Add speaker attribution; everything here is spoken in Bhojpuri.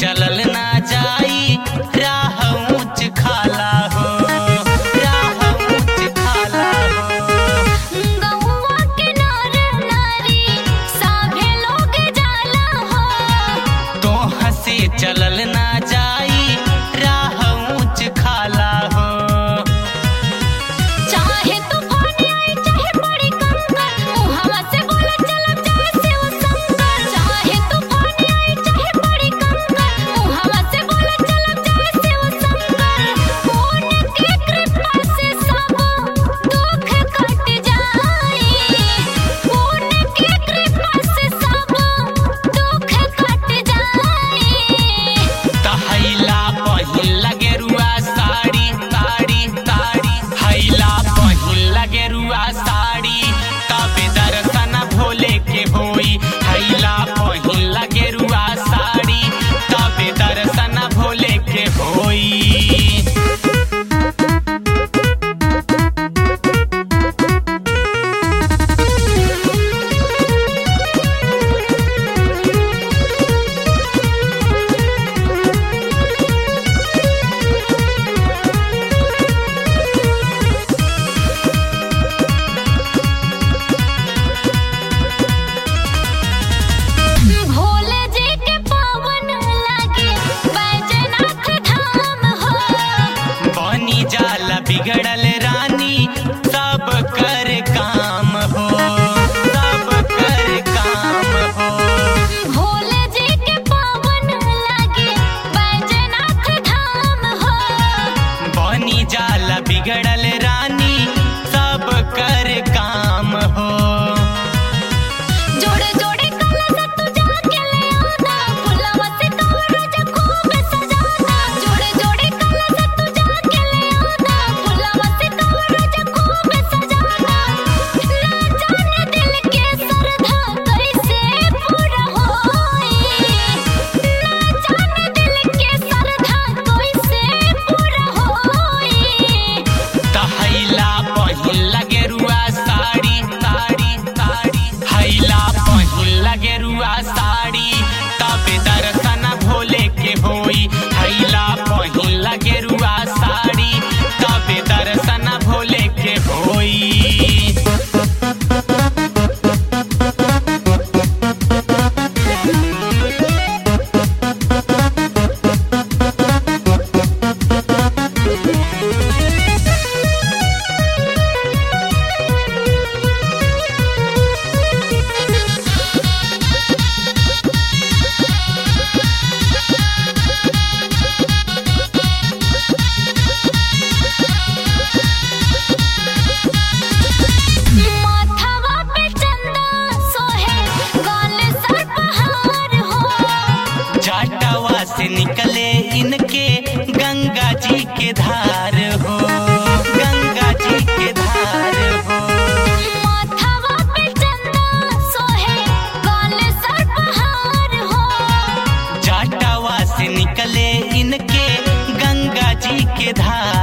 Speaker 1: चलल ना जाई राह ऊंच खाला हो राह ऊंच खाला हो
Speaker 2: गौवा के नर नारी साभे लोग जाला हो
Speaker 1: तो हंसे चलल ना जाई राह ऊंच खाला हो
Speaker 2: चाहे तूफान आए चाहे बड़ी कंकर मुहवा से बोले चलब जाए से वो संकर चाहे तूफान आए चाहे बड़ी कंकर मुहवा से बोले चलब जाए से वो संकर कौन के कृपा से सब दुख कट जाए कौन के कृपा से सब दुख कट जाए
Speaker 1: तहैला पहिल लगे रुआ साड़ी साड़ी साड़ी हैला पहिल लगे रुआ साड़ी तबे दर्शन भोले के होई हैला पहिल लगे रुआ साड़ी तबे दर्शन भोले के होई
Speaker 2: भोले जी के पावन लागे बैजनाथ धाम हो
Speaker 1: बनी जाला बिगड़ल रानी सब कर काम हो सब कर काम हो
Speaker 2: भोले जी के पावन लागे बैजनाथ धाम हो
Speaker 1: बनी जाला बिगड़ल रानी सब कर काम हो
Speaker 2: जोड़े जोड़े कलश तू जाके ले आना फुलवा से कवरज खूब सजाना जोड़े जोड़े कलश तू जाके ले आना फुलवा से कवरज खूब सजाना ना जाने दिल के श्रद्धा कैसे पूरा होई ना जाने दिल के श्रद्धा कैसे पूरा होई
Speaker 1: तहैला पहिल लगे रुआ साड़ी साड़ी साड़ी हैला पहिल लगे रुआ साड़ी तबे दर्शन भोले के होई हैला पहिल लगे रुआ साड़ी तबे दर्शन भोले के होई
Speaker 2: माथवा पे चंदा सोहे गाल सर पहाड़ हो
Speaker 1: जाटवा से निकले इनके गंगा जी के धार हो गंगा जी के धार हो
Speaker 2: माथवा पे चंदा सोहे गाल सर पहाड़ हो
Speaker 1: जाटवा से निकले इनके गंगा जी के धार